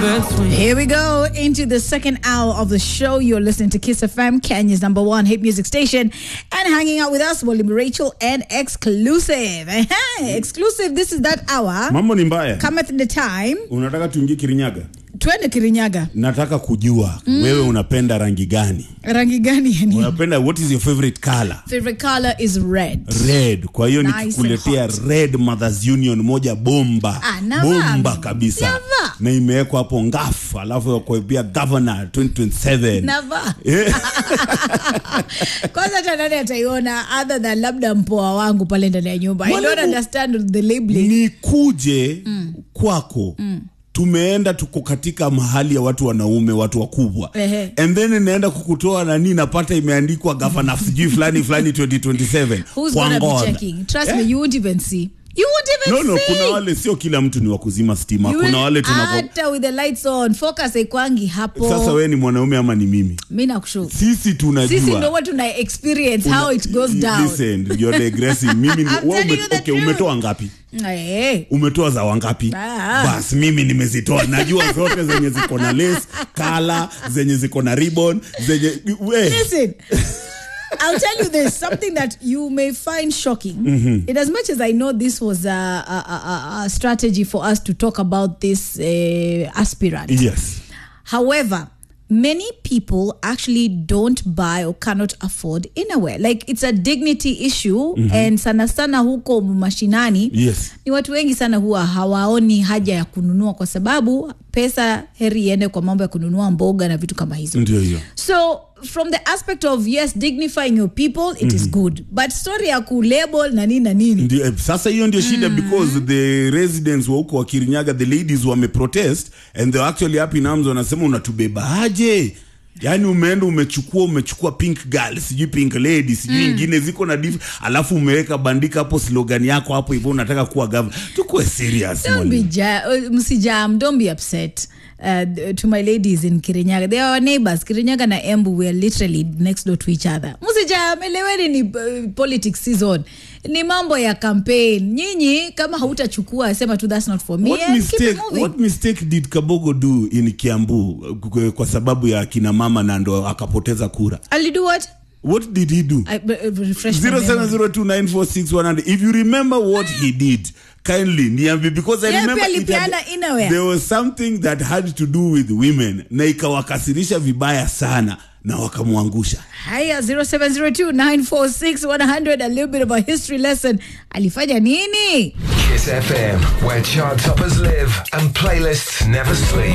Here we go into the second hour of the show. You're listening to Kiss FM, Kenya's number one hit music station, and hanging out with us, William Rachel and Exclusive. Ehe, exclusive, this is that hour. mambo ni mbaya Cometh the time. unataka tuingie kirinyaga Twende Kirinyaga. nataka kujua wewe unapenda rangi gani Rangi gani yani? unapenda what is your favorite color Favorite color is red. red kwa hiyo Nice nikikuletea and hot. red mothers union moja bomba Ah, navaa bomba mimi. kabisa Navaa. na imewekwa hapo ngaf alafu kuibia governor 2027 Navaa. Eh, Kwanza hata nani ataiona other than labda mpoa wangu pale ndani ya nyumba. I don't Mwalimu- understand the labeling. nikuje kwako tumeenda tuko katika mahali ya watu wanaume watu wakubwa Ehe. and then inaenda kukutoa nani napata imeandikwa gavana sijui fulani fulani 2027 Who's kwa gonna be ngoda. checking? Trust Eh? me, you won't even see. You won't even no no see. kuna wale sio kila mtu ni wa kuzima stima You kuna will- wale tunako hata with the lights on focus haikwangi hapo sasa wewe ni mwanaume ama ni mimi mi nakushu sisi tunajua sisi ndo watu tuna experience how it goes down Listen, you're digressing. mimi ni- I'm wewe telling ume- you the okay, truth. umetoa ngapi Eh, umetoa za wangapi Ah. bas mimi nimezitoa najua zote zenye ziko na lace kala zenye ziko na ribbon zenye we listen I'll tell you this something that you may find shocking. In as much as I know this was a, a, a, a- a strategy for us to talk about this uh, aspirant, yes However, many people actually don't buy or cannot afford innerwear. Like it's a dignity issue and sana sana huko mashinani yes ni watu wengi sana huwa hawaoni haja ya kununua kwa sababu pesa heri iende kwa mambo ya kununua mboga na vitu kama hizo. ndio hiyo So from the aspect of yes dignifying your people it is good but story ya kulabel na nini na nini ndio eh, sasa hiyo ndio shida because the residents wa huko wa Kirinyaga the ladies wame protest and they were actually up in arms wanasema unatubeba aje yaani umeenda umechukua umechukua pink girl sijui pink lady sijui ingine ziko na diff alafu umeweka bandika hapo slogan yako hapo hivyo unataka kuwa governor tukuwe serious Don't be mwalimu. ja- uh, msijam don't be upset uh, to my ladies in kirinyaga they are our neighbors kirinyaga na embu we are literally next door to each other msijam eleweni ni uh, politics season ni mambo ya campaign nyinyi kama hautachukua sema tu that's not for me What and keep it mistake, moving. what mistake did Kabogo do in Kiambu uh, kwa sababu ya kina mama na ndo akapoteza kura I'll do what what did he do I, uh, refresh my memory. 0702946100 if you remember what he did kindly niambie because i Yeah, remember pia it had- alipeana innerwear. there was something that had to do with women na ikawakasirisha vibaya sana na wakamwangusha haya 0702946100 a little bit of a history lesson alifanya nini Kiss FM, where chart toppers live and playlists never sleep.